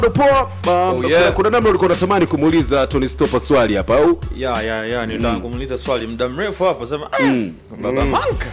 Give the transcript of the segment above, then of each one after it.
Poa, um, Oh, yeah. kuna namna ulikuwa unatamani kumuuliza Tony Stopper swali hapa au ya ya ya nitaka kumuuliza swali muda mrefu hapo sema "Ah, baba manka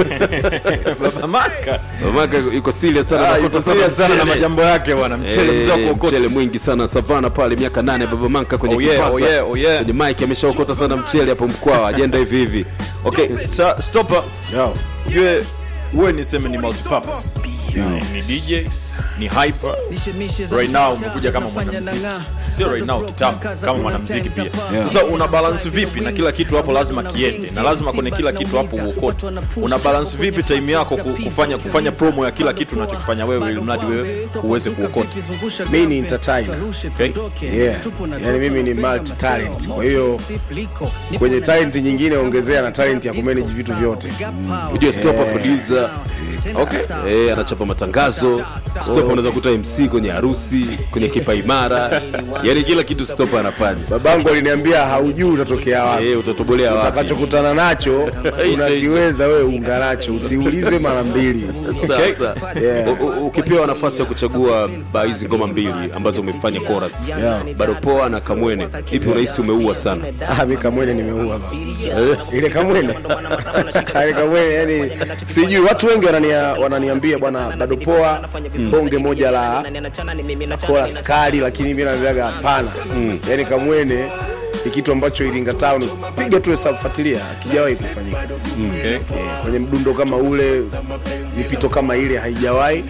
baba manka Mamaka yuko serious sana Ah, anakuta yuko serious sana na mchele. majambo yake bwana mchele Eh, mzee wa kuokota mchele mwingi sana savana pale miaka nane baba manka kwenye Oh yeah, kipasa oh yeah, oh yeah. kwenye mic ameshaokota sana mchele hapo mkwaa ajenda hivi hivi okay sa stopper ujue wewe niseme ni multipurpose ni DJ ni hyper right now umekuja kama mwanamuziki sio right now kitambo kama mwanamuziki pia sasa una balance vipi na kila kitu hapo lazima kiende na lazima kwenye kila kitu hapo uokote una balance vipi time yako ku- kufanya kufanya promo ya kila kitu unachokifanya wewe ili mradi wewe uweze kuokota mi ni entertainer Okay. yeah. yani mimi ni multi talent kwa hiyo kwenye talent nyingine ongezea na talent ya kumanage vitu vyote ujue Stopper producer Okay. eh, anachapa matangazo Stopper unaweza kuta MC kwenye harusi kwenye kipa imara yani kila kitu Stopper anafanya babangu aliniambia haujui utatokea wapi eh, utatobolea wapi utakachokutana nacho unakiweza wewe unga nacho usiulize mara mbili sasa Yeah. u- u- ukipewa nafasi ya kuchagua ba hizi ngoma mbili ambazo umefanya chorus Yeah. bado poa na kamwene ipi unahisi umeua sana Ah, mi kamwene nimeua ile kamwene ile kamwene yani sijui watu wengi wanania, wananiambia bwana bado poa bonge moja la kola skali lakini mi naambiaga hapana yani kamwene ni kitu ambacho iringa town piga tu hesabu fuatilia akijawahi kufanyika okay. Eh, kwenye mdundo kama ule mipito kama ile haijawahi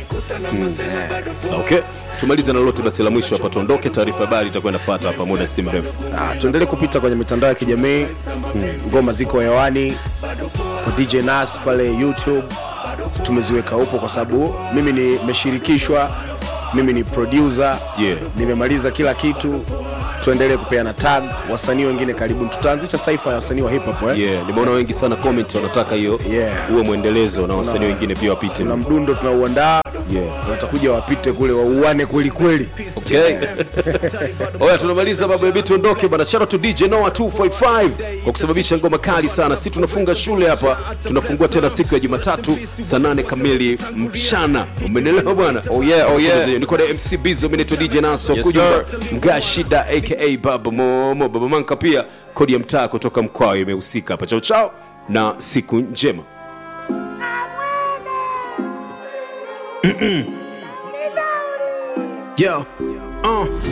okay tumalize na lolote basi la mwisho hapa tuondoke taarifa habari itakuwa inafuata hapa muda si mrefu Ah, tuendelee kupita kwenye mitandao ya kijamii ngoma ziko hewani kwa dj nas pale youtube tumeziweka upo kwa sababu mimi nimeshirikishwa mimi ni producer Yeah. nimemaliza kila kitu tuendelee kupeana tag wasanii wengine karibuni tutaanzisha saifa ya wasanii wa hip hop eh? yeah nimeona wengi sana comment wanataka hiyo Yeah. uwe mwendelezo na wasanii wengine pia wapite na mdundo tunauandaa Yeah. watakuja wapite kule wauane kweli kweli Okay. Oya, tunamaliza baba, hebu tuondoke bana. Shout out to DJ Noah 255 kwa kusababisha ngoma kali sana. Si tunafunga shule hapa, tunafungua tena siku ya Jumatatu saa nane kamili mchana. Umenelewa bwana? Oh yeah, oh yeah. Niko na MC Bizo, mimi naitwa DJ Naso Yes, Kujumba, sir. Mga Shida aka Baba Momo, Baba Manka pia kodi ya mtaa kutoka mkoa imehusika hapa. Chao chao na siku njema. Yo, uh,